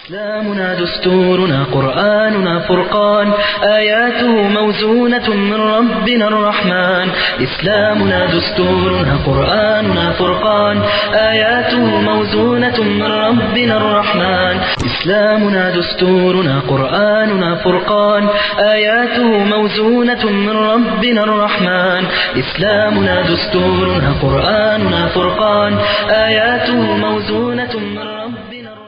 إسلامنا دستورنا قرآننا فرقان آياته موزونة من ربنا الرحمن إسلامنا دستورنا قرآننا فرقان آياته موزونة من ربنا الرحمن إسلامنا دستورنا قرآننا فرقان آياته موزونة من ربنا الرحمن إسلامنا دستورنا قرآننا فرقان آياته موزونة من ربنا الرحمن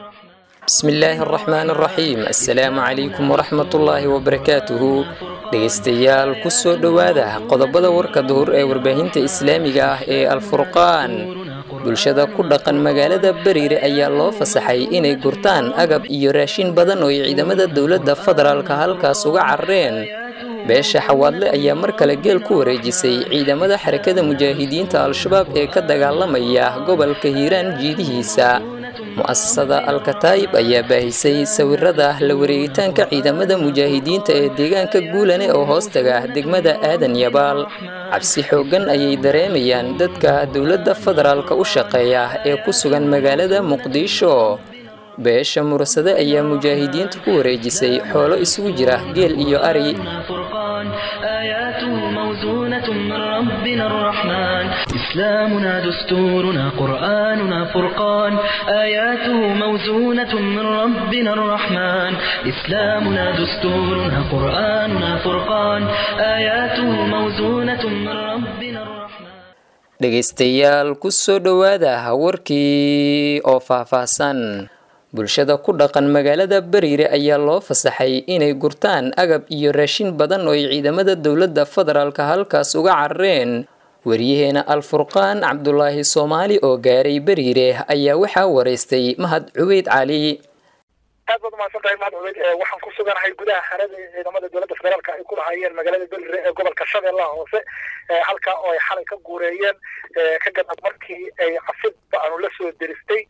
bismi illaahi araxmaan araxiim assalaamu calaykum waraxmatullaahi wabarakaatuhu dhegaystayaal ku soo dhowaada qodobada warka duhur ee warbaahinta islaamiga ah ee alfurqaan bulshada ku dhaqan magaalada beriire ayaa loo fasaxay inay gurtaan agab iyo raashin badan oo ay ciidamada dowladda federaalka halkaas uga carareen beesha xawaadle ayaa mar kale geel ku wareejisay ciidamada xarakada mujaahidiinta al-shabaab ee ka dagaalamaya gobolka hiiraan jiidihiisa mu'asasada alkataayib ayaa baahisay sawirada la wareegitaanka ciidamada mujaahidiinta ee deegaanka guulane oo hoostaga degmada aadan yabaal cabsi xooggan ayay dareemayaan dadka dowladda federaalka u shaqeeya ee ku sugan magaalada muqdisho beesha murasade ayaa mujaahidiinta ku wareejisay xoolo isugu jira geel iyo ari فرقان آياته موزونة من ربنا الرحمن إسلامنا دستورنا قرآننا فرقان آياته موزونة من ربنا الرحمن إسلامنا دستورنا قرآننا فرقان آياته موزونة من ربنا الرحمن dhegaystayaal ku soo dhowaada warkii oo faahfaahsan bulshada ku dhaqan magaalada beriire ayaa loo fasaxay inay gurtaan agab iyo raashin badan oo ay ciidamada dowladda federaalka halkaas uga carareen wariyaheena alfurqaan cabdulaahi soomaali oo gaaray beriire ayaa waxaa waraystay mahad cubeyd cali aad baad umahadsan tahay mahad cubeyd waxaan ku suganahay gudaha xerada ciidamada dowladda federaalka ay ku lahaayeen magaalada belire ee gobolka shabeellaha hoose halka oo ay xalay ka guureeyeen ka gadab markii ay cafidba aanu la soo deristay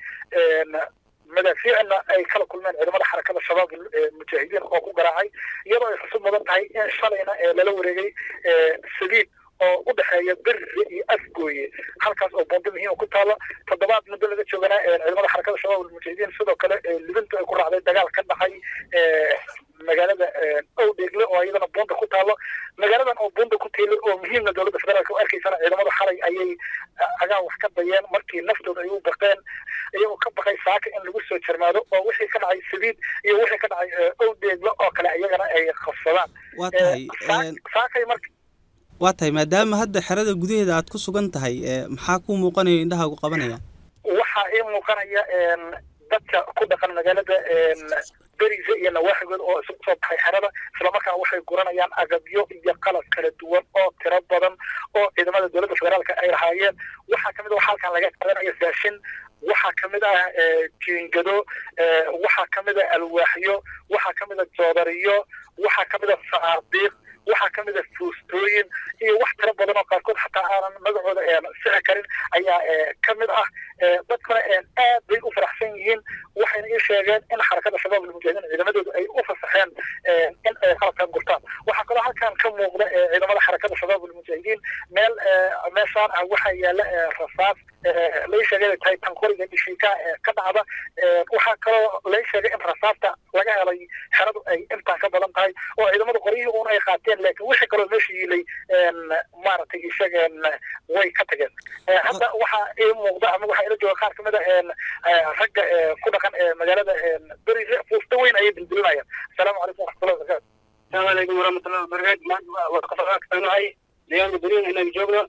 madaafiicna ay kala kulmeen ciidamada xarakada shabaab mujaahidiin oo ku garaacay iyadoo ay xusub mudan tahay in shalayna lala wareegay sabiib oo u dhexeeya berire iyo afgooye halkaas oo bondo muhiima ku taalo toddobaad muddo laga jooganaa ciidamada xarakada shabaab almujaahidiin sidoo kale libintu ay ku raacday dagaal ka dhacay magaalada owdheegle oo iyadana bunda ku taalo magaaladan oo bunda ku teelay oo muhiimna dowladda federaalka u arkaysana ciidamada xalay ayay agaan wax ka dayeen markii naftooda ay u baqeen iyagoo ka baqay saaka in lagu soo jarmaado oo wixii ka dhacay sabiid iyo wixii ka dhacay owdheegle oo kale iyagana ay qabsadaan waa tahay saakay marka waa tahay maadaama hadda xerada gudaheeda aad ku sugan tahay maxaa kuu muuqanaya indhahaagu qabanaya waxaa ii muuqanaya dadka ku dhaqan magaalada berize iyo nawaaxigood oo isugu soo baxay xerada islamarkaana waxay guranayaan agabyo iyo qalab kala duwan oo tiro badan oo ciidamada dowladda federaalka ay lahaayeen waxaa kamid a waxa halkan laga qaadanaya raashin waxaa kamid ah jiingado waxaa kamid a alwaaxyo waxaa kamid a joodariyo waxaa kamid a saardiiq waxaa kamid a fuustooyin iyo wax tiro badan oo qaarkood xataa aanan magacooda sixi karin ayaa kamid ah dadkuna aad bay u faraxsan yihiin waxayna ii sheegeen in xarakada shabaab almujaahidiin ciidamadoodu ay u fasaxeen in ay qalabkan gurtaan waxaa kaloo halkan ka muuqda ciidamada xarakada shabaab almujaahidiin meel meeshaan ah waxaa yaala rasaas lai sheegay inay tahay tanqoriga dhishiika ka dhacda waxaa kaloo lai sheegay in rasaasta laga helay xeradu ay intaa ka badan tahay oo ciidamada qoryihii uun ay qaateen laakiin wixii kaloo meesha yiilay maaragtay ishageen way ka tageen hadda waxaa ii muuqda ama waxaa ila jooga qaar kamid a ragga ku dhaqan magaalada berise fuusta weyn ayay dildilinayaan asalaamu calaykum waraxmatullahi wabarakatu asalaamu calaykum waraxmatullahi wabarakatu maanta waa kasanahay deegaanka beriin inaga joogno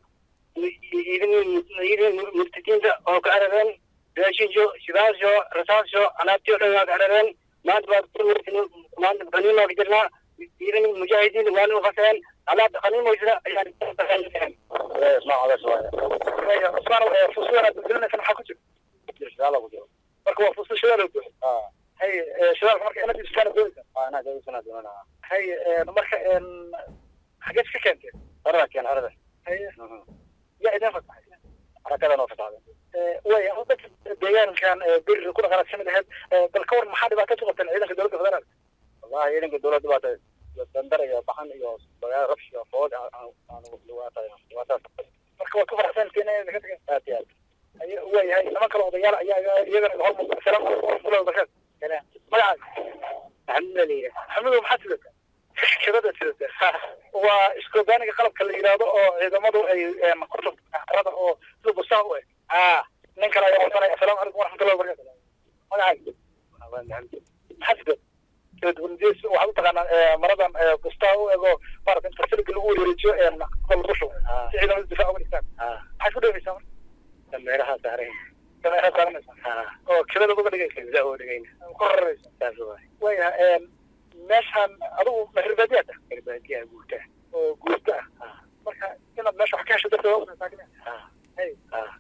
ciidan murtadiinta oo ka carareen raashinsho shidaasho rasaasho alaabtii o dhan waa ka carareen maanta waa qaniimaa ka jirnaa ciidan mujaahidiin waana u faseen alaabta qaniimoysna ayaan cusmaan fuusudan aad dildilinaysa maxaa ku jira marka waa fuusta shidaal oo buuxo hay shidaalka marka inad iibsataan doonaysa hay marka xageed ka keenteen harada keen harada haye yaa idin fasaxay harakadan oo fasaxday way dadka deegaankan berri ku dhaqanaad kamid ahayd bal ka war maxaa dhibaato ku qabteen ciidanka dowladda federaalka wallahi ciidanka dowladda baata dandar iyo baxan iyo dagaal rabsh iyo food aanu dhibaataas marka waad ku faraxsantiin inay ka tageen aad iyo aad waayahay niman kale odayaal ayaa iyagana hormuuqda asalaamu calaykum waraxmatullahi wabarakaatu magacaaga maxamed la yidhaah maxamedow maxaad sidata shirada sidata waa iskobaaniga qalabka la yidhaahdo oo ciidamadu ay korta arada oo sida busaa u eg aa nin kale ayaa wadanaya asalaamu calaykum waraxmatullahi wabarakatu magacaaga maxaad sidata waxaad u taqaanaa maradan bustaa u ego maarata inta siliga lagu wareejiyo lagu shubo si ciidamada difaac uga dhigtaan maxaad ku dhaweysaa marka dameeraha saaran dameeraha saaranaysa haa oo kibada uga dhigaysa za oo dhigayna ku raraysa saas waay waayaha meeshaan adigu mahirbaadiyaad ah garbaadiyaa guurta oo guurta ah marka inaad meesha wax ka hesho darteed waa usaakin haa hay haa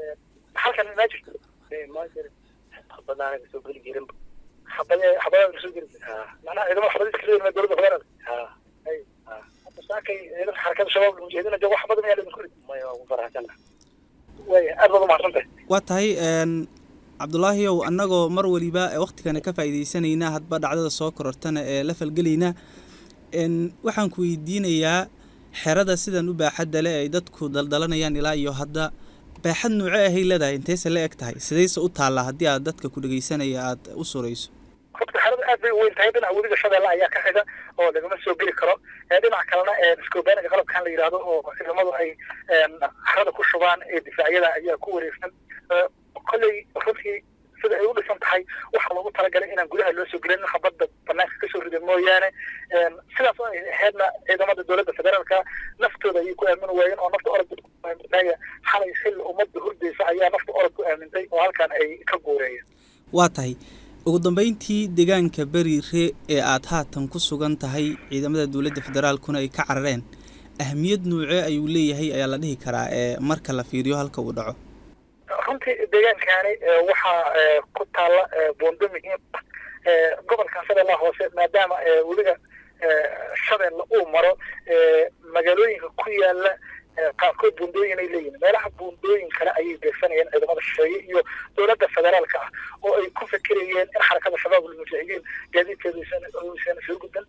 halkan maa jirto ma jirin xabadaana kasoo geli jirin xabade xabadaada kasoo geli jirta haa macnaha ciidamada xabadiis kasoo yimid dowladda federaalka haa hay hadda saakay ciidanka xarakada shabaab mujaahidiina joogo wax badan ayaa laidinku rid maya waa ku faraxsana waaya aad baad umahadsantahay waa tahay een, cabdulaahiyow annagoo mar waliba ee wakhtigana ka faa'iidaysanayna hadba dhacdada soo korortana ee la falgelayna een, waxaan ku weydiinayaa xerada sidan u baaxadda leh ay dadku daldalanayaan ilaa iyo hadda baaxad nuuce ahay leedahay intayse la eg tahay sidayse u taallaa haddii aad dadka ku dhegaysanaya aad u surayso horta xerada aad bay u weyn tahay dhinaca webiga shabeelle ayaa ka xiga oo lagama soo geli karo ee dhinaca kalena iskobaaniga qalabkan la yidhaahdo oo ciidamadu ay xerada ku shubaan ee difaacyada ayaa ku wareegsan kolley runtii sida ay u dhisan tahay waxaa loogu talagalay inaan gudaha loo soo gelin xabadda banaanka kasoo rida mooyaane sidaas oo ay ahaydna ciidamada dowladda federaalka naftooda ayay ku aamini waayeen oo nafta orod ku aaminaya xalay xilli ummadda hurdaysa ayaa nafta orod ku aamintay oo halkan ay ka guureeyeen waa tahay ugu dambeyntii deegaanka beriire ee aad haatan ku sugan tahay ciidamada dowladda federaalkuna ay ka carareen ahmiyad nuuce ayuu leeyahay ayaa la dhihi karaa ee marka la fiiriyo halka uu dhaco runtii deegaankani waxaa ku taalla boondo muhiim ah gobolkan shabeellaha hoose maadaama weliga shabeelle uu maro magaalooyinka ku yaala qaarkood buundooyin ay leeyihin meelaha buundooyin kale ayay beegsanayeen ciidamada shisheeye iyo dowladda federaalka ah oo ay ku fekerayeen in xarakada shabaab almujaahidiin gaadiidkeedu aysan soo gudban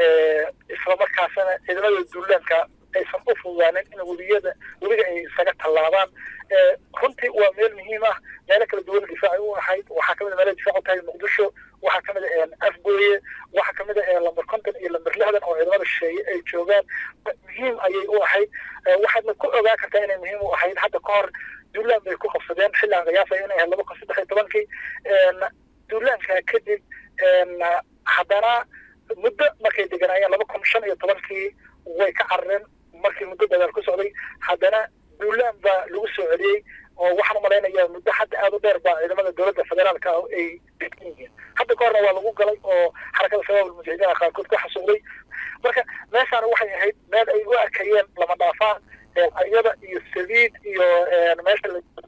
islamarkaasana ciidamada duulaanka aysan u fududaanin in weliyada weliga ay isaga tallaabaan runtii waa meel muhiim ah meelo kala duwan difaaci u ahayd waxaa kamid a meelo difaac u tahay muqdisho waxaa kamid a afgooye waxaa kamid a lamber konton iyo lamber lixdan oo ciidamada shisheeye ay joogaan muhiim ayay u ahayd waxaadna ku ogaa kartaa inay muhiim u ahayd hadda ka hor duulaan bay ku qabsadeen xilligan qiyaasaya inay ahayd laba kun saddex iyo tobankii duulaanka kadib haddana muddo markay deganaayeen laba kun shan iyo tobankii way ka carareen markii muddo dagaal ku socday haddana duulaan baa lagu soo celiyey oo waxaan umalaynayaa muddo hadda aada u dheer baa ciidamada dowladda federaalka ah ay degan yihiin hadda ka horna waa lagu galay oo xarakada shabaab almujaahidiina qaarkood ku xasuuqday marka meeshaana waxay ahayd meel ay u arkayeen lama dhaafaan iyada iyo saliid iyo meesha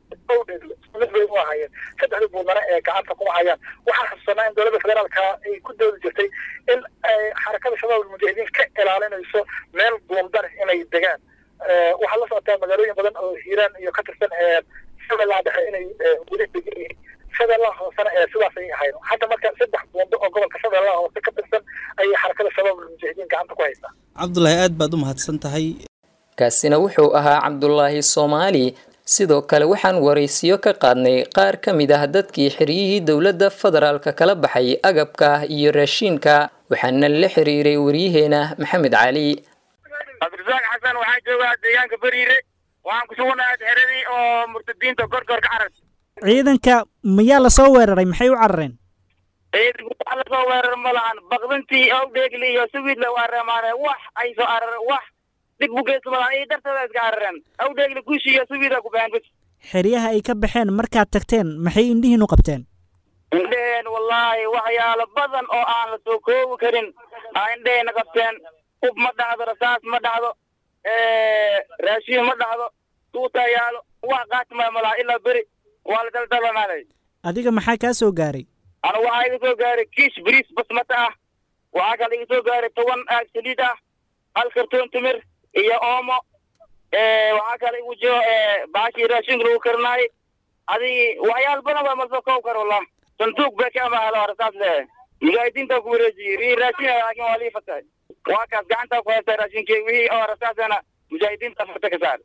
mid bay u ahayeen saddexda buudnana ee gacanta kuma hayaan waxaan xasuusanaa in dowladda federaalka ay ku doodi jirtay in xarakada shabaab almujaahidiin ka ilaalinayso meel buundar inay degaan waxaa la socotaa magaalooyin badan oo hiiraan iyo ka tirsan shabeellaha dhexe inay weli degan yihiin shabeellaha hoosena ee sidaas ay ahayd hadda marka saddex buundo oo gobolka shabeellaha hoose ka tirsan ayay xarakada shabaab almujaahidiin gacanta ku haysaa cabdulaahi aad baad u mahadsan tahay kaasina wuxuu ahaa cabdulaahi soomaali sidoo kale waxaan waraysiyo ka qaadnay qaar ka mid ah dadkii xiryihii dowladda federaalka kala baxay agabka iyo raashiinka waxaana la xiriiray waryaheena maxamed cali cabdirasaaq xasan waxaa joogaa deegaanka beriire waxaan ku suganahay xeradii oo murtadiinta gorgor ka carar ciidanka miyaa lasoo weeraray maxay u carareen ciidanku wax lasoo weerar ma lahan bakdintii owdheegli iyo suwiidla waa reemaane wax ay soo arar wax dib u geysa ma lahan iyo darteeda iska carareen owdheegli guushi iyo suwiida ku baxeen bas xeryaha ay ka baxeen markaad tagteen maxay indhihiinu qabteen indheheen wallaahi waxyaalo badan oo aan la soo koobi karin aa indheheena qabteen ub ma dhacdo rasaas ma dhacdo raashiin ma dhacdo tuutaa yaalo wax qaatmaya ma laha ilaa beri waa la daldalanaanay adiga maxaa kaa soo gaaray anu waxaa iga soo gaaray kiish bariis basmata ah waxaa kale iga soo gaaray toban aag saliid ah hal kartoon timir iyo oomo waxaa kale igu jiro baashii raashinka lagu karinaayay adigi waxyaal badan waa masoo koob kar wallah sanduuq bee ka amaalo rasaas le mujaahidiinta ku wareejiyey rii raashin laakiin waa lii fatay waa kaas gacantaa ku haysta raashinkii wixii oo rasaasana mujaahidiinta farta ka saar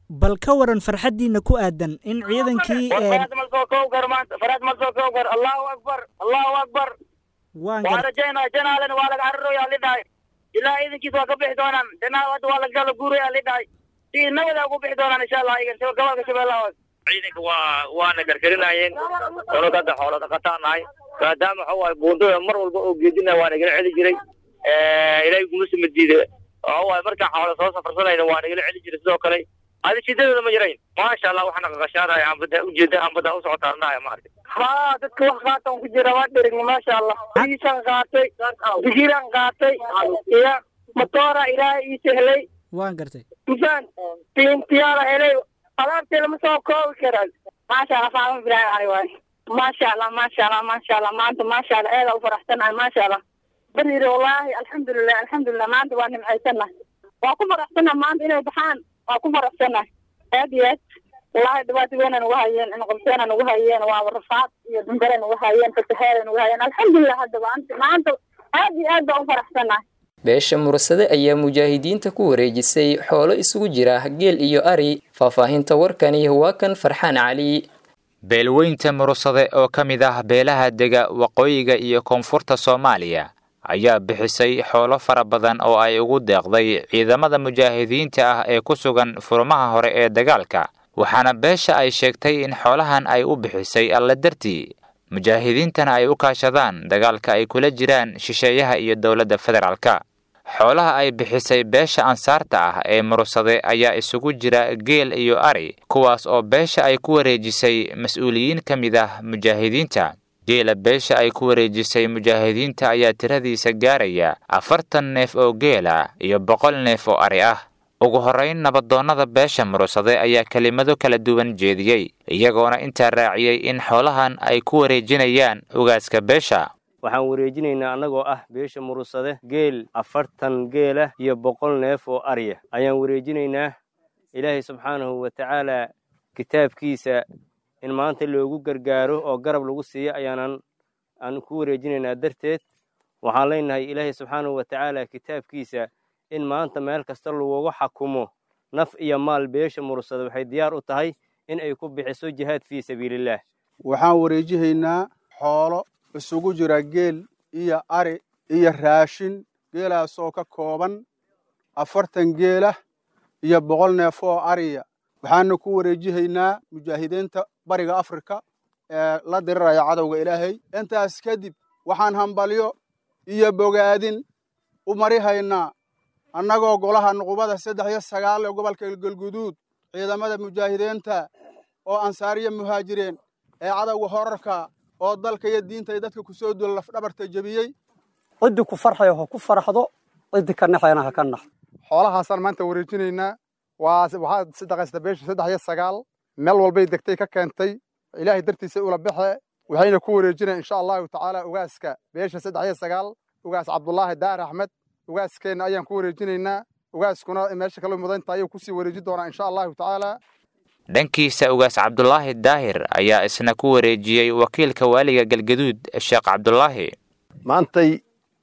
bal ka waran farxaddiina ku aadan in ciidankii faraad mal soo kow gar maanta faraad mal soo kow gar allahu akbar allahu akbar waan waa gar rajaynaa janaalena waa laga cararooyaa lidhahay ilaa iidankiis waa ka bixi doonaan janaa hadda waa laga guuraya lidhahay si nabada ugu bixi doonaan insha allah iyagan gobolka shabeellaha hoose ciidanka waa waana gargarinayeen nolol hadda xoolo dhaqataan nahay maadaama waxa waaye buundada mar walba oo geedina waa nagala celi jiray ilaahay kuma sima diida waxa waaye markaa xoolo soo safarsanayna waa nagala celi jiray sidoo kale adi shidadeeda ma jirayn maasha allah waxaana qaqashaanaya ambada ujeeda ambada u socotaarnaya maaragtay ha dadka wax qaatan ku jira waa dherigni maasha allah iisan qaatay bigiran qaatay iyo matoora ilaahay ii sehlay waan gartay misaan tiintiyaala helay alaabtee lama soo koobi karaan maasha allah faama ibrahim cali waay maasha allah maasha allah maasha allah maanta maasha allah eeda u faraxsanahay maasha allah beriire wallaahi alxamdulilah alxamdulilah maanta waa nimcaysanahay waa ku faraxsanahay maanta inay baxaan waa ku faraxsanahay aad iyo aad wallaahi dhibaato weyn nagu hayeen inqabteena nagu hayeen waa rafaad iyo dambare nagu hayeen fatahaada nagu hayeen alxamdulilah hadda maanta maanta aad iyo aad baa u faraxsanahay beesha mursade ayaa mujaahidiinta ku wareejisay xoolo isugu jira geel iyo ari faahfaahinta warkani waa kan farxaan cali beelweynta mursade oo ka mid ah beelaha dega waqooyiga iyo koonfurta soomaaliya ayaa bixisay xoolo fara badan oo ay ugu deeqday ciidamada mujaahidiinta ah ee ku sugan furmaha hore ee dagaalka waxaana beesha ay sheegtay in xoolahan ay u bixisay alle dartii mujaahidiintana ay u kaashadaan dagaalka ay kula jiraan shisheeyaha iyo dowladda federaalka xoolaha ay bixisay beesha ansaarta ah ee mursade ayaa isugu jira geel iyo ari kuwaas oo beesha ay ku wareejisay mas-uuliyiin ka mid ah mujaahidiinta geela beesha ay ku wareejisay mujaahidiinta ayaa tiradiisa gaaraya afartan neef oo geela iyo boqol neef oo ari ah ugu horrayn nabadoonnada beesha mursade ayaa kelimado kala duwan jeediyey iyagoona intaa raaciyey in xoolahan ay ku wareejinayaan ugaaska beesha waxaan wareejinaynaa annagoo ah beesha murursade geel afartan geelah iyo boqol neef oo arya ayaan wareejinaynaa ilaahay subxaanahu wa tacaalaa kitaabkiisa in maanta loogu gargaaro oo garab lagu siiyo ayaanan aan ku wareejinaynaa darteed waxaan leenahay ilaahay subxaanahu wa tacaala kitaabkiisa in maanta meel kasta lagugu xakumo naf iyo maal beesha murursade waxay diyaar u tahay in ay ku bixiso jihaad fii sabiilillaah waxaan wareejihaynaa xoolo isugu jira geel iyo ari iyo raashin geelaasoo ka kooban afartan geelah iyo boqol neef oo ariya waxaana ku wareejihaynaa mujaahidiinta bariga afrika ee la diriraya cadowga ilaahay intaas kadib waxaan hambalyo iyo bogaadin u marihaynaa annagoo golaha nuqubada saddex iyo sagaal ee gobolka galguduud ciidamada mujaahidiinta oo ansaariya muhaajireen ee cadowga horarka oo dalka iyo diinta iyo dadka ku soo duula lafdhabarta jebiyey ciddii ku farxaya ha ku farxdo ciddii ka naxayana ha ka naxdo xoolahaasaan maanta wareejinaynaa waa waxaa sadaqaysta beesha saddex iyo sagaal meel walbay degtay ka keentay ilaahay dartiisa ula baxe waxayna ku wareejinaya insha allahu tacaala ugaaska beesha saddex iyo sagaal ugaas cabdulaahi daar axmed ugaaskeenna ayaan ku wareejinaynaa ugaaskuna meesha kala mudanta ayuu kusii wareeji doonaa insha allahu tacaala dhankiisa ugaas cabdulaahi daahir ayaa isna ku wareejiyey wakiilka waaliga galgaduud sheekh cabdulaahi maantay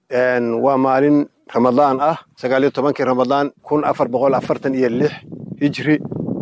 waa maalin ramadaan ah sagaal iyo tobankii ramadaan kun afar boqol afartan iyo lix hijri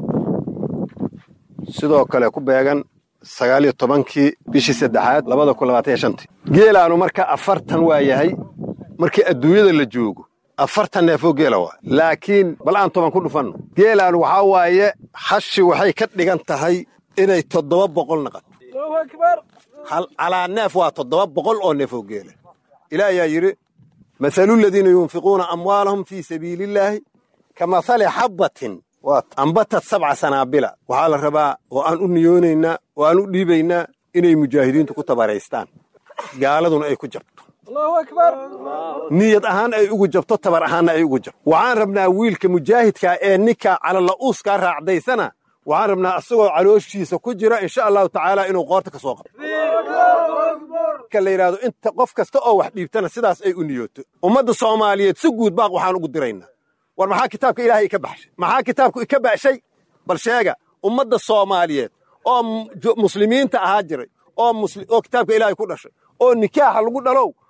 sidoo kale ku beegan sagaal iyo tobankii bishii saddexaad labada kun labaatan iyo shantii geelaanu marka afartan waa yahay markii adduunyada la joogo afartan neefoo geela waa laakiin bal aan toban ku dhufanno geelaanu waxaa waaye hashi waxay ka dhigan tahay inay toddoba boqol naqato calaa neef waa toddoba boqol oo neefoo geela ilaah ayaa yidhi mahalu ladiina yunfiquuna amwaalahum fii sabiili illaahi ka mahali xabbatin ambatad sabca sanaabila waxaa la rabaa oo aan u niyoonaynaa oo aan u dhiibaynaa inay mujaahidiintu ku tabaraystaan gaaladuna ay ku jabto niyad ahaan ay ugu jabto tabar ahaanna ay ugu jabto waxaan rabnaa wiilka mujaahidkaa ee ninka calala'uuskaa raacdaysana waxaan rabnaa isagoo calooshiisa ku jira insha allahu tacaala inuu qoorta ka soo qabto marka la yidhahdo inta qof kasta oo wax dhiibtana sidaas ay u niyooto ummadda soomaaliyeed si guud baaq waxaan ugu diraynaa war maxaa kitaabka ilaahay ika baxshay maxaa kitaabku ika baxshay bal sheega ummadda soomaaliyeed oo muslimiinta ahaa jiray oo kitaabka ilaahay ku dhashay oo nikaaxa lagu dhalow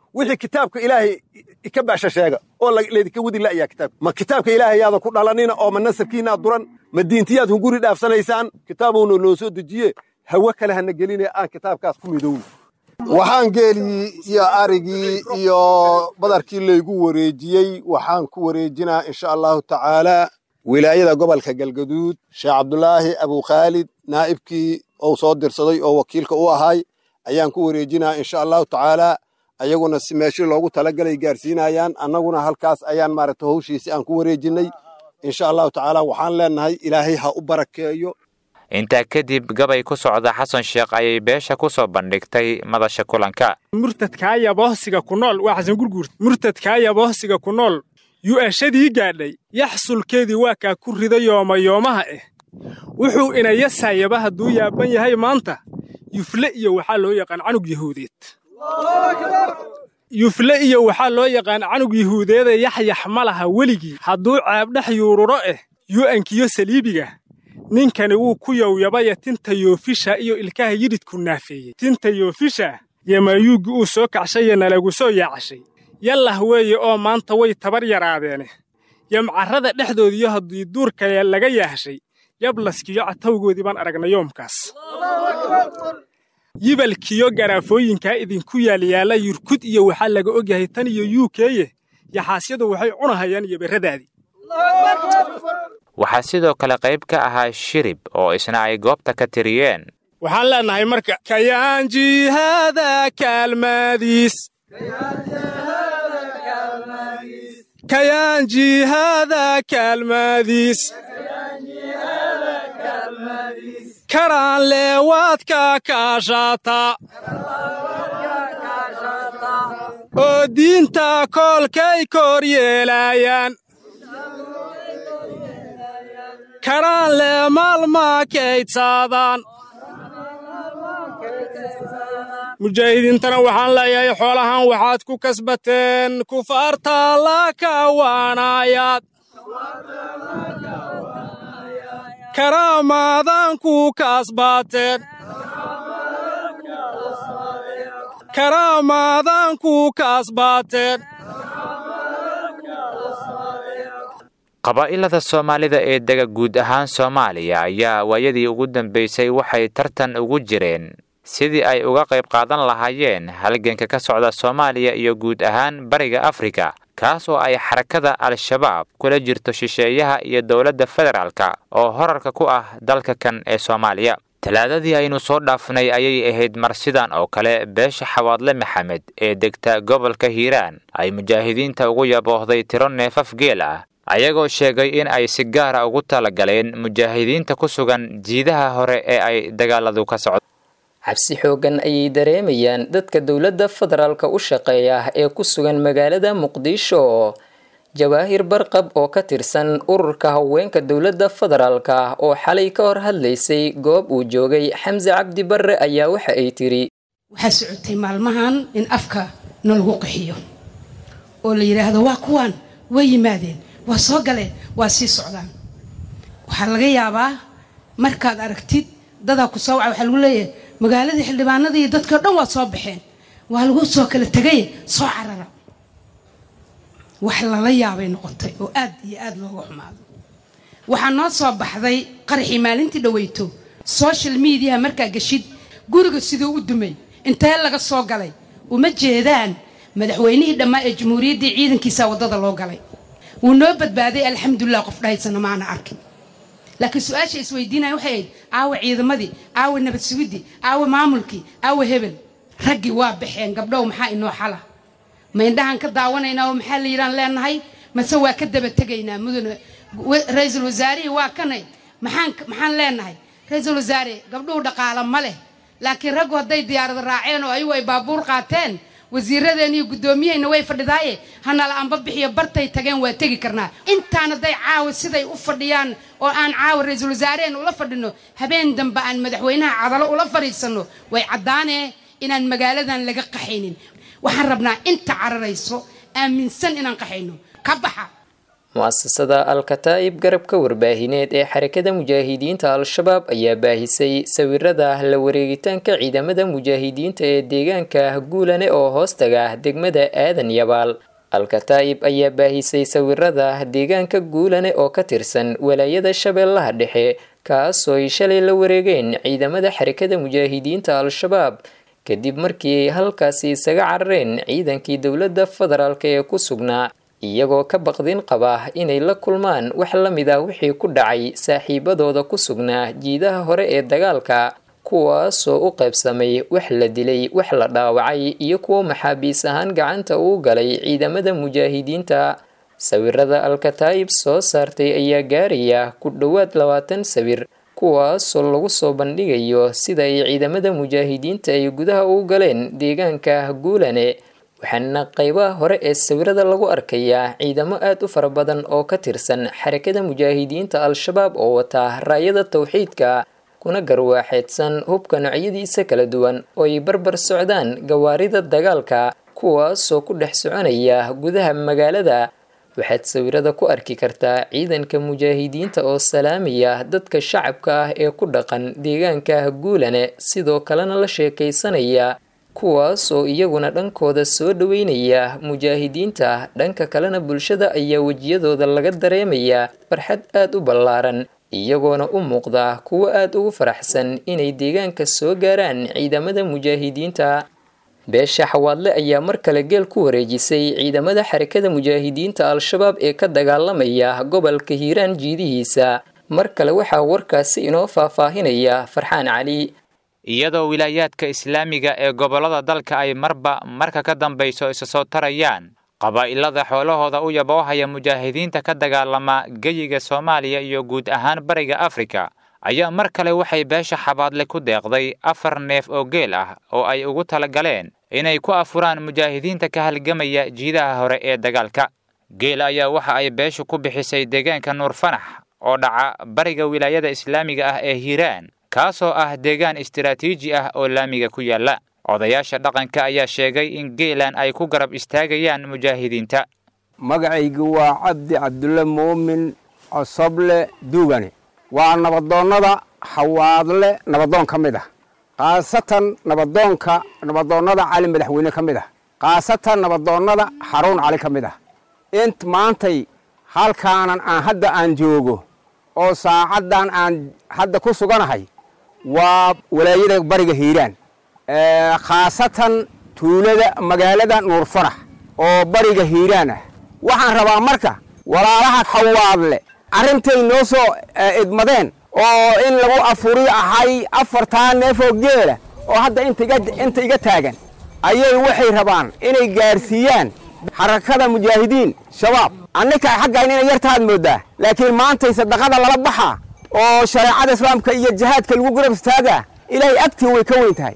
wixii kitaabka ilaahay ka baasha sheega oo laydinka wadi la'yaa kitaabka ma kitaabka ilaahay yaadan ku dhalanina oo ma nasabkiinaad duran ma diintiyaad hunguri dhaafsanaysaan kitaabuuna noo soo dejiye hawe kale hana geline aan kitaabkaas ku midowno waxaan geelii iyo arigii iyo badarkii laygu wareejiyey waxaan ku wareejinaa insha allahu tacaalaa wilaayada gobolka galgaduud sheekh cabdulaahi abukhaalid naa'ibkii ou soo dirsaday oo wakiilka u ahay ayaan ku wareejinaa insha allahu tacaalaa ayaguna si meeshii loogu talagalay gaarsiinayaan annaguna halkaas ayaan maaragta hawshiisi aan ku wareejinnay insha allahu tacaala waxaan leennahay ilaahay ha u barakeeyo intaa kadib gabay ku socda xasan sheekh ayay beesha ku soo bandhigtay madasha kulanka murtadkaaya bohsiga ku nool waa xasan gurguurt murtadkaaya bohsiga ku nool yu'ashadii gaadhay yaxsulkeedii waa kaa ku rida yoomayoomaha ah wuxuu inayasaayaba hadduu yaaban yahay maanta yufle iyo waxaa loo yaqaan canug yahuudeed yufle iyo waxaa loo yaqaan canug yahuudeeda yaxyax ma laha weligii hadduu ceebdhex yuururo ah yu'ankiyo saliibiga ninkani wuu ku yowyabaya tinta yoofisha iyo ilkaha yidhidku naafeeyey tinta yoofisha yamayuuggi uu soo kacshaye nalagu soo yaacashay yallah weeye oo maanta way tabar yaraadeene yamcarrada dhexdoodiyo haddii duurkale laga yaahshay yablaskiyo catawgoodii baan aragna yoomkaas yibalkiyo garaafooyinkaa idinku yaalyaalla yurkud iyo waxaa laga ogyahay tan iyo yuukeeye yaxaasyadu waxay cunahayaan yoberradaadii waxaa sidoo kale qayb ka ahaa shirib oo isna ay goobta ka tiriyeen waxaan leennahay marka kayaanjihaada kaalmaadiis kayaanjihaada kaalmaadiis karaan leewaadka kaashaata oo diinta koolkay kor yeelaayaan karaan lee maalmaa kaydsaadaan mujaahidiintana waxaan leeyahay xoolahan waxaad ku kasbateen kufaarta la kawaanayaad karaamaadaan ku kasbaateen karaamaadaan ku kasbaateen qabaa'ilada soomaalida ee dega guud ahaan soomaaliya ayaa waayadii ugu dambaysay waxay tartan ugu jireen sidii ay uga qayb qaadan lahaayeen halganka ka socda soomaaliya iyo guud ahaan bariga afrika kaas oo ay xarakada al-shabaab kula jirto shisheeyaha iyo dowladda federaalka oo horarka ku ah dalka kan ee soomaaliya talaadadii aynu soo dhaafnay ayay ahayd mar sidan oo kale beesha xawaadle maxamed ee degta gobolka hiiraan ay mujaahidiinta ugu yaboohday tiro neefaf geel ah ayagoo sheegay in ay si gaara ugu talagaleen mujaahidiinta ku sugan jiidaha hore ee ay dagaaladu ka socdo cabsi xoogan ayay dareemayaan dadka dowladda federaalka u shaqeeya ee ku sugan magaalada muqdisho jawaahir barqab oo ka tirsan ururka haweenka dowladda federaalka oo xalay ka hor hadlaysay goob uu joogay xamse cabdi barre ayaa waxa ay tiri waxaa socotay maalmahan in afka nalagu qaxiyo oo la yidhaahdo waa kuwaan way yimaadeen waa soo galeen waa sii socdaan waxaa laga yaabaa markaad aragtid dadaa ku soo waca waxaa lagu leeyahay magaaladii xildhibaanadii dadkao dhan waa soo baxeen waa lagu soo kala tegay soo carara wax lala yaabay noqotay oo aad iyo aad looga xumaado waxaa noo soo baxday qaraxii maalintii dhaweyto social mediaha markaa geshid guriga siduu u dumay intee laga soo galay uma jeedaan madaxweynihii dhammaa ee jamhuuriyaddii ciidankiisa waddada loo galay wuu noo badbaaday alxamdulilah qof dhahaysana maana arkin laakiin su-aasha isweydiinaya waxay ahayd aawa ciidamadii aawa nabad sugidii aawa maamulkii aawa hebel raggii waa baxeen gabdhow maxaa inoo xala ma indhahaan ka daawanaynaa oo maxaa la yidhaan leenahay mase waa ka daba tegaynaa mudane ra-iisul wasaarihii waa kanay maxaan maxaan leenahay ra-iisul wasaare gabdhuhu dhaqaala ma leh laakiin raggu hadday diyaarada raaceen oo ayagu ay baabuur qaateen wasiiradeen iyo guddoomiyahayna way fadhidaaye hanala anba bixiyo bartay tageen waa tegi karnaa intaan hadday caawa siday u fadhiyaan oo aan caawa ra-iisul wasaareheen ula fadhino habeen dambe aan madaxweynaha cadalo ula fadhiisanno way caddaanee inaan magaaladan laga qaxaynin waxaan rabnaa inta cararayso aaminsan inaan qaxayno ka baxa mu-asasada al-kataa'ib garabka warbaahineed ee xarakada mujaahidiinta al-shabaab ayaa baahisay sawirada la wareegitaanka ciidamada mujaahidiinta ee deegaanka guulane oo hoostaga degmada aadan yabaal al-kataa'ib ayaa baahisay sawirada deegaanka guulane oo ka tirsan walaayada shabeellaha dhexe kaasoo ay shalay la wareegeen ciidamada xarakada mujaahidiinta al-shabaab kadib markii ay halkaasi isaga carareen ciidankii dowladda federaalk ee ku sugnaa iyagoo ka baqdin qaba inay la kulmaan wax la mid ah wixii ku dhacay saaxiibadooda ku sugnaa jiidaha hore ee dagaalka kuwaasoo u qaybsamay wax la dilay wax la dhaawacay iyo kuwo maxaabiis ahaan gacanta uu galay ciidamada mujaahidiinta sawirada al-kataa'ib soo saartay ayaa gaaraya ku dhowaad labaatan sawir kuwaasoo lagu soo bandhigayo sida ay ciidamada mujaahidiinta ay gudaha u galeen deegaanka guulane waxaana qaybaha hore ee sawirada lagu arkayaa ciidamo aad u fara badan oo ka tirsan xarakada mujaahidiinta al-shabaab oo wata raayada tawxiidka kuna garwaaxeedsan hubka noocyadiisa kala duwan oo ay barbar socdaan gawaarida dagaalka kuwaasoo ku dhex soconaya gudaha magaalada waxaad sawirada ku arki kartaa ciidanka mujaahidiinta oo salaamaya dadka shacabka ah ee ku dhaqan deegaanka guulane sidoo kalena la sheekaysanaya kuwaas oo iyaguna dhankooda soo dhaweynaya mujaahidiinta dhanka kalena bulshada ayaa wejiyadooda laga dareemayaa farxad aad u ballaaran iyagoona u muuqda kuwo aad ugu faraxsan inay deegaanka soo gaaraan ciidamada mujaahidiinta beesha xawaadle ayaa mar kale geel ku wareejisay ciidamada xarakada mujaahidiinta al-shabaab ee ka dagaalamaya gobolka hiiraan jiidihiisa mar kale waxaa warkaasi inoo faahfaahinaya farxaan cali iyadoo wilaayaadka islaamiga ee gobollada dalka ay marba marka ka dambayso isa soo tarayaan qabaa'ilada xoolahooda u yaboohaya mujaahidiinta ka dagaalama geyiga soomaaliya iyo guud ahaan bariga afrika ayaa mar kale waxay beesha xabaadle ku deeqday afar neef oo geel ah oo ay ugu talagaleen inay ku afuraan mujaahidiinta ka halgamaya jiidaha hore ee dagaalka geel ayaa waxa ay beeshu ku bixisay deegaanka nuur fanax oo dhaca bariga wilaayada islaamiga ah ee hiiraan kaasoo ah deegaan istiraatiiji ah oo laamiga ku yaalla odayaasha dhaqanka ayaa sheegay in geelan ay ku garab istaagayaan mujaahidiinta magacaygu waa cabdi cabdulle muumin cosoble duugane waa nabadoonnada xawaadle nabadoon ka mid ah khaasatan nabadoonka nabadoonnada cali madaxweyne ka mid ah khaasatan nabadoonnada xaruun cali ka mid ah int maantay halkaanan aan hadda aan joogo oo saacaddan aan hadda ku suganahay waa walaayada bariga hiiraan khaasatan tuulada magaalada nuur farax oo bariga hiiraan ah waxaan rabaa marka walaalaha xawaadle arrintay noo soo idmadeen oo in lagu afuri ahay afartaa neefoo geela oo hadda inta iga taagan ayay waxay rabaan inay gaarsiiyaan xarakada mujaahidiin shabaab annika xaggayn inay yartaad mooddaa laakiin maantay sadaqada lala baxaa oo shareecada islaamka iyo jihaadka lagu garab istaagaa ilaahay agtii way ka weyn tahay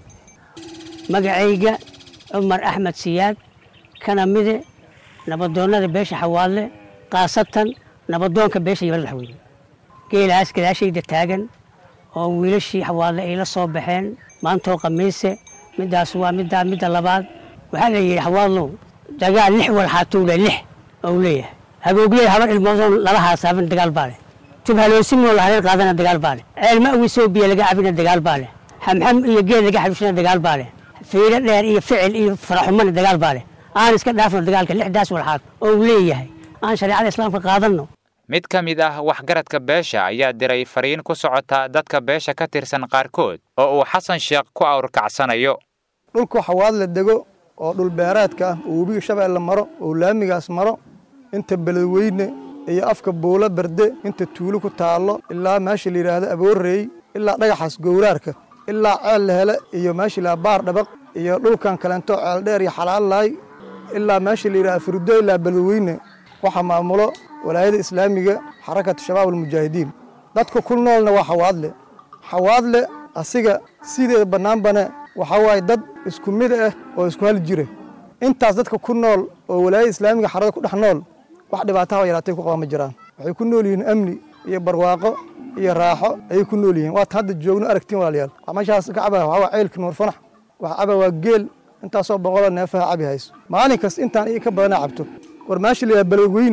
magacayga cumar axmed siyaad kana mide nabadoonnada beesha xawaadle khaasatan nabadoonka beesha yabal madaxweyne geelahaas gadaashayda taagan oo wiilashii xawaadle ay la soo baxeen maantoo khamiise middaas waa middaa midda labaad waxaa la yidhi xawaadlow dagaal lix walxaatuule lix ou leeyahay haboogley habar ilmoodoon lala haasaaban dagaal baa leh jubhaloosimoo la hareer qaadana dagaal baa leh ceelma awisoo biyo laga cabina dagaal baa leh xamxam iyo geed laga xaduushana dagaal baa leh fiiro dheer iyo ficil iyo faraxumana dagaal baa leh aan iska dhaafno dagaalka lixdaas walxaad oo leeyahay aan shareecada islaamka qaadanno mid ka mid ah waxgaradka beesha ayaa diray fariin ku socota dadka beesha ka tirsan qaarkood oo uu xasan sheekh ku awrkacsanayo dhulku xawaad la dego oo dhul beereedka ah oo webiga shabeelle maro oo laamigaas maro inta beledweyne iyo afka buulo berde inta tuulo ku taallo ilaa meesha la yidhaahdo aboorreey ilaa dhagaxaas gowraarka ilaa ceel la hele iyo meesha la baar dhabaq iyo dhulkan kalento ceel dheer iyo xalaalaay ilaa meesha la yidhahdo furdo ilaa beledweyne waxaa maamulo walaayada islaamiga xarakatu shabaab almujaahidiin dadka ku noolna waa xawaadle xawaadle asiga sideeda bannaanbane waxaa waaye dad isku mid ah oo isku hal jira intaas dadka ku nool oo walaayada islaamiga xarada ku dhex nool wax dhibaataha yaraatay ku qabaan ma jiraan waxay ku nool yihiin amni iyo barwaaqo iyo raaxo ayay ku nool yihiin waata hadda joogno aragtiin walaalayaal meeshaas ka cabaa waxaa waa ceylka nuur fanax waxa caba waa geel intaasoo boqoloo neefaha cabi hayso maalin kasta intaan iyo ka badana cabto war meesha la yidhaha beledweyne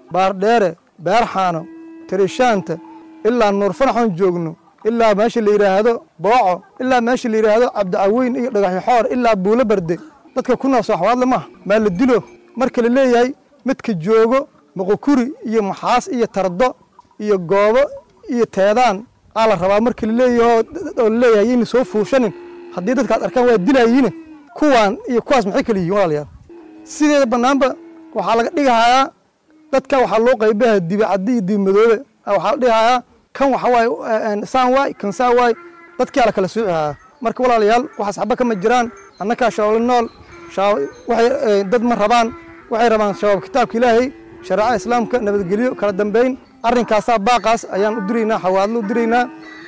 baardheere beerxaano tirishaanta ilaa nuurfanaxoon joogno ilaa meesha la yidhaahdo booco ilaa meesha la yidhaahdo cabdicaweyn iyo dhagaxyoxoor ilaa buulo barde dadka ku nool sooxwaadle maaha maa la dilo marka la leeyahay midka joogo muqukuri iyo maxaas iyo tardo iyo goobo iyo teedaan aa la rabaa marka laleeyaho oo laleeyahay yayna soo fuushanin haddii dadkaad arkaan waa dilayiine kuwaan iyo kuwaas maxay kala yihiin walaalayaal sideeda bannaanba waxaa laga dhigahayaa dadka waxaa loo qaybaha dibicaddi iyo dibimadoobe waxaa la dhigahayaa kan waxa waaye saan waay kan saan waay dadkii ala kala soocihayaa marka walaalayaal waxaas xaba kama jiraan annakaa shabaabla nool waxay dad ma rabaan waxay rabaan shabaab kitaabka ilaahay shareecada islaamka nabadgelyo kala dambayn arrinkaasaa baaqaas ayaan u diraynaa xawaadlo u diraynaa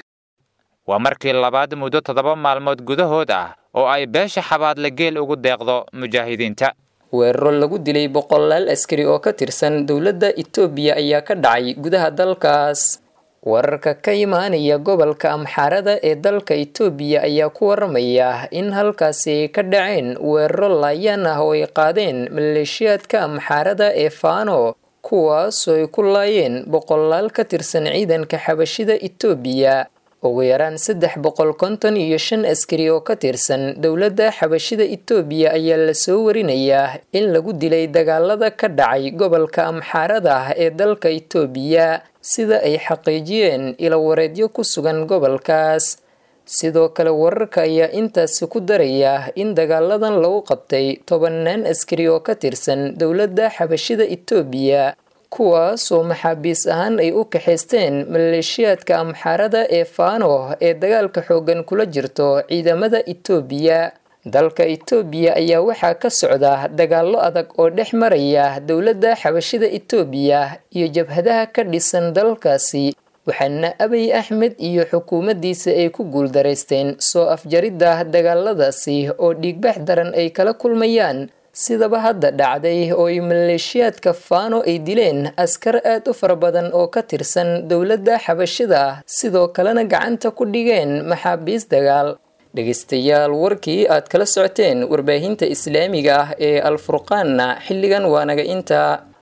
waa markii labaad muddo toddoba maalmood gudahood ah oo ay beesha xabaadle geel ugu deeqdo mujaahidiinta weeraro lagu dilay boqolaal askari oo ka tirsan dowladda itoobiya ayaa ka dhacay gudaha dalkaas wararka ka imaanaya gobolka amxaarada ee dalka itoobiya ayaa ku waramaya in halkaasi ka dhaceen weeraro laayaan ah oo ay qaadeen maleeshiyaadka amxaarada ee faano kuwaasoo ay ku laayeen boqolaal ka tirsan ciidanka xabashida itoobiya ugu yaraan saddex boqol konton iyo shan askari oo ka tirsan dowladda xabashida itoobiya ayaa lasoo warinayaa in lagu dilay dagaalada ka dhacay gobolka amxaarada ee dalka itoobiya sida ay xaqiijiyeen ilawareedyo ku sugan gobolkaas sidoo kale wararka ayaa intaasi ku daraya in dagaaladan lagu qabtay tobannaan askari oo ka tirsan dowladda xabashida itoobiya kuwaas oo maxaabiis ahaan ay u kaxaysteen maleeshiyaadka amxaarada ee faano ee dagaalka xooggan kula jirto ciidamada itoobiya dalka itoobiya ayaa waxaa ka socda dagaallo adag oo dhex maraya dowladda xabashida itoobiya iyo jabhadaha ka dhisan dalkaasi waxaana abiy axmed iyo xukuumaddiisa ay ku guuldaraysteen soo afjaridda dagaaladaasi oo dhiigbax daran ay kala kulmayaan sidaba hadda dhacday oo ay maleeshiyaadka faano ay dileen askar aad u fara badan oo ka tirsan dowladda xabashida sidoo kalena gacanta ku dhigeen maxaabiis dagaal dhegaystayaal warkii aad kala socoteen warbaahinta islaamiga ah ee alfurqaanna xilligan waa naga intaa